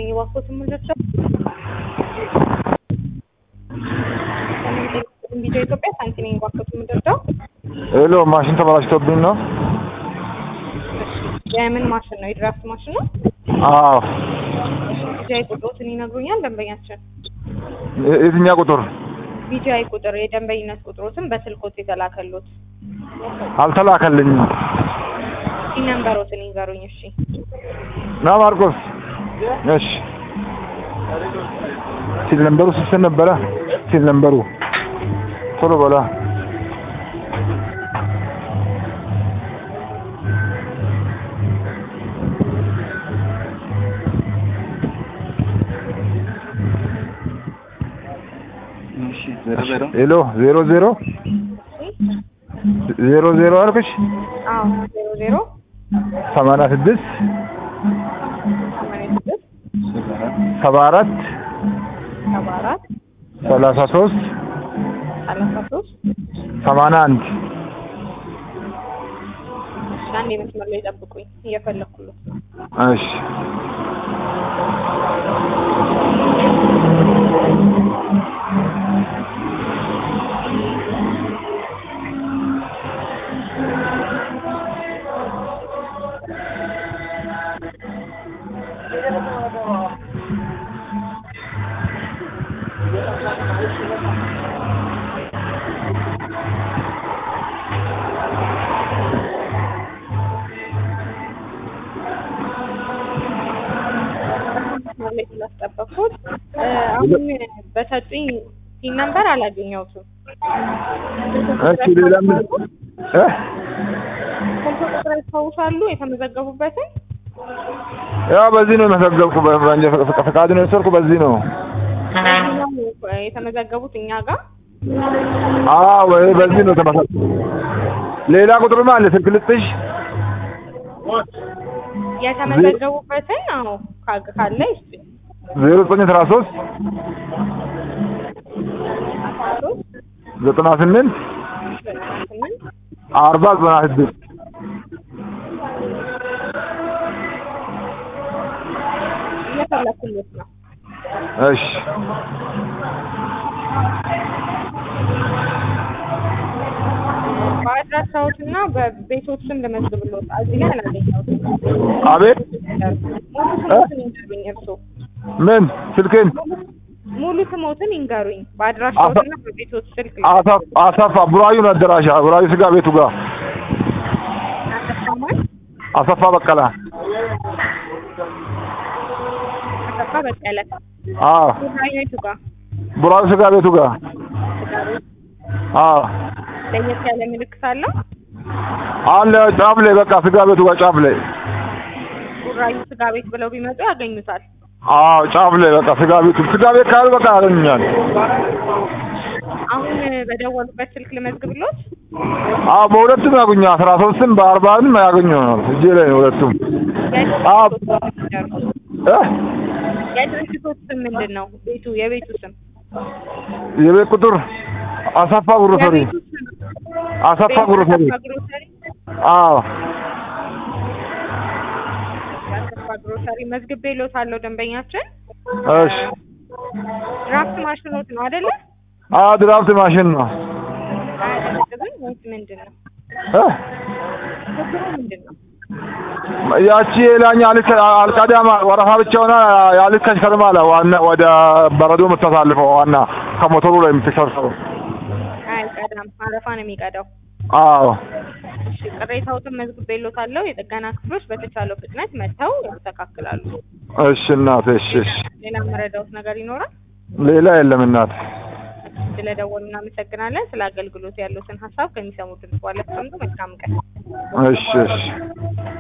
እባክዎት የምንደርሰው ቪዲዮ ኢትዮጵያ ሳንቲ ነኝ እባክዎት የምንደርሰው ሄሎ ማሽን ተበላሽቶብኝ ነው። የምን ማሽን ነው? የድራፍት ማሽን ነው? አዎ ቢጂአይ ቁጥሮትን ይነግሩኛል ደንበኛችን? የ- የትኛው ቁጥር ቢጂአይ ቁጥር የደንበኝነት ቁጥሮትን በስልኮት የተላከሉት አልተላከልኝም? ሲ ነምበሮትን ይንገሩኝ። እሺ ና ማርቆስ። እሺ ሲል ነምበሩ ስንት ነበረ? ሲል ነምበሩ ቶሎ በላ። ሄሎ ዜሮ ዜሮ ዜሮ ዜሮ አልኩሽ አዎ ዜሮ ዜሮ ሰማንያ ስድስት ሰማንያ ስድስት ሰባ አራት ሰባ አራት ሰላሳ ሶስት ሰላሳ ሶስት ሰማንያ አንድ እሺ አንድ የመስመር ላይ ጠብቁኝ እየፈለኩለት ነው። እሺ መስመር ላይ ስላስጠበቅኩት እ አሁን በሰጡኝ ሲም ነምበር አላገኘሁትም። እሺ ሌላ ምን እ ስልክ ቁጥር ያስታውሳሉ የተመዘገቡበትን? ያው በዚህ ነው የመዘገብኩ በእንጀ ፈቃድ ነው የወሰድኩ በዚህ ነው ነው የተመዘገቡት እኛ ጋር አዎ ወይ በዚህ ነው ተመሰ ሌላ ቁጥርማ አለ ስልክ ልጥሽ የተመዘገቡበትን አዎ ካግ- ካለ ይስጥ ዜሮ ዘጠኝ አስራ ሶስት አስራ ሶስት ዘጠና ስምንት ዘጠና ስምንት አርባ ዘጠና ስድስት እየፈለኩለት ነው። እሺ በአድራሻዎት እና በቤቶች ስም ልመዝግብሎት እዚህ ላይ አላገኘሁትም። አቤት ሙሉ ስሞትን ይንገሩኝ እርስዎ ምን ስልክን ሙሉ ስሞትን ይንገሩኝ በአድራሻዎት እና በቤቶች ስልክ ላይ አሳፍ አሳፋ ቡራዩ ነው አደራሻ ቡራዩ ስጋ ቤቱ ጋር አሰፋማን አሰፋ በቀላ አሰፋ በቀለ አዎ ቡራዩቱ ጋር ቡራዩ ስጋ ቤቱ ጋር አዎ ለየት ያለ ምልክት አለው። አለ ጫፍ ላይ በቃ ስጋ ቤቱ ጋር ጫፍ ላይ ቡራዩ ስጋ ቤት ብለው ቢመጡ ያገኙታል። አዎ ጫፍ ላይ በቃ ስጋ ቤቱ ስጋ ቤት ካሉ በቃ ያገኙኛል አሁን በደወሉበት ስልክ ልመዝግብሎት። አዎ በሁለቱም ያገኙ አስራ ሶስትም በአርባንም ያገኙኛል እጄ ላይ ነው ሁለቱም አዎ እ የድርጅቶች ስም ምንድን ነው? ቤቱ የቤቱ ስም የቤት ቁጥር አሰፋ ግሮሰሪ የቤቱ ስም አሰፋ ግሮሰሪ አሰፋ ግሮሰሪ አዎ አሰፋ ግሮሰሪ መዝግቤልዎታለሁ። ደንበኛችን እሺ ድራፍት ማሽኖት ነው አይደለ? አዎ ድራፍት ማሽን ነው አያቀዘቅዝም ወይስ ምንድን ነው? እ ችግሩ ምንድን ነው? ያቺ ሌላኛ አልቀዳማ ወረፋ ብቻ ሆና ያልተሽከርማ አለ ዋና ወደ በረዶ የምታሳልፈው ዋና ከሞተሩ ላይ የምትሰብሰበው አይቀዳም፣ አረፋ ነው የሚቀዳው። አዎ እሺ ቅሬታዎትን መዝግቤልዎታለሁ። የጥገና ክፍሎች በተቻለው ፍጥነት መጥተው ያስተካክላሉ። እሺ እናት እሺ እሺ ሌላ መረዳዎት ነገር ይኖራል? ሌላ የለም እናት ስለደወሉ እናመሰግናለን። ስለ አገልግሎት ያሉትን ሀሳብ ከሚሰሙት ድምጽ በኋላ መልካም ቀን። እሺ እሺ